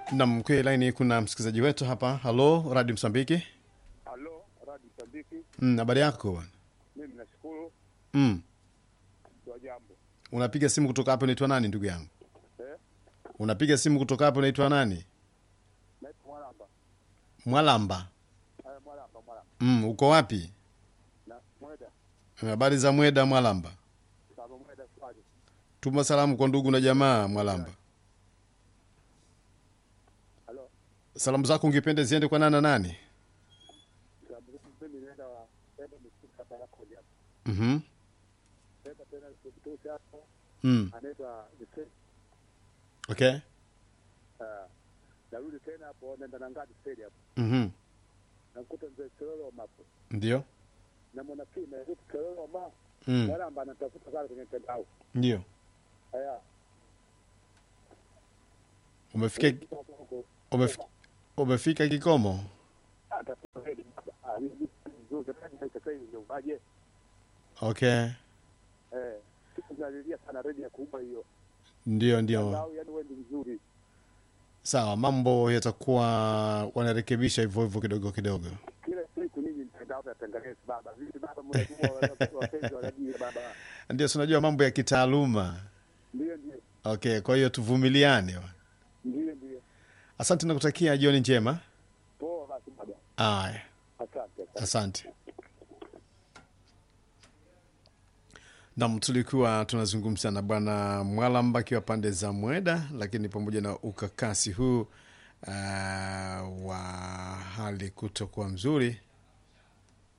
Nam, kwenye laini kuna msikilizaji wetu hapa. Halo, Radio Msambiki. Halo, Radio Msambiki. Mm, habari yako bwana? Mimi nashukuru Mm. kwa jambo. Unapiga simu kutoka hapo, unaitwa nani ndugu yangu? Eh? Unapiga simu kutoka hapo, unaitwa nani? Naitwa Mwalamba. Mwalamba. Eh, Mwalamba, Mwalamba. Mm, uko wapi? Na Mweda, Habari za Mweda, Mwalamba? Saba Mweda Swali. Tuma salamu kwa ndugu na jamaa, Mwalamba. Halo. Salamu zako ungependa ziende kwa nani na nani? Sababu mimi naenda wa naenda msiku hapa yako hapo. Mhm. Naenda tena kutusi hapo. Mm. Anaitwa Vicente. Okay. Eh. Narudi tena hapo naenda na ngadi stadi hapo. Mhm. Nakuta mzee Kilolo mapo. Ndio. Na mwana pia na mzee Kilolo ma. Mm. Mwalamba anatafuta sana kwenye mtandao. Ndio. Haya. Umefika umefika, umefika kikomo? Atafuta hedi. Ah, ni nzuri sana sasa hivi ndio baje. Okay. Eh. Tunalilia sana redio ya kuumba hiyo. Ndio, ndio. Mtandao yani wewe ni mzuri. Sawa, mambo yatakuwa wanarekebisha hivyo hivyo kidogo kidogo. kila siku nini mtandao natengeneza baba vipi baba mnajua wapenzi wanajua baba Ndio, si unajua mambo ya kitaaluma. ndio ndio Okay, kwa hiyo tuvumiliane. ndio ndio Asante na kutakia jioni njema. poa basi baba Aya, asante asante. Nam, tulikuwa tunazungumza na bwana Mwalamba akiwa pande za Mweda, lakini pamoja na ukakasi huu uh, wa hali kutokuwa mzuri